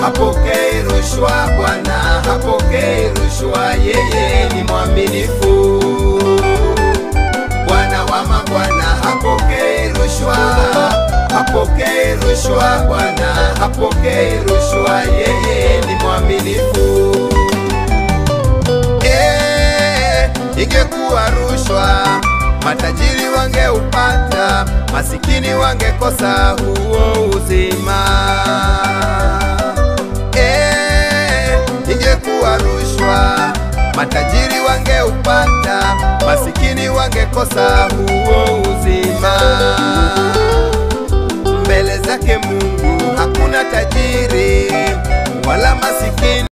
hapokei rushwa. Bwana hapokei rushwa, yeye ni mwaminifu. Bwana wa mabwana hapokei rushwa, hapokei rushwa. Bwana hapokei rushwa, yeye ni mwaminifu. Eh, ingekuwa rushwa matajiri wangeupata, masikini wangekosa huo uzima. Eh, ingekuwa rushwa matajiri wangeupata, masikini wangekosa huo uzima. Mbele zake Mungu hakuna tajiri wala masikini.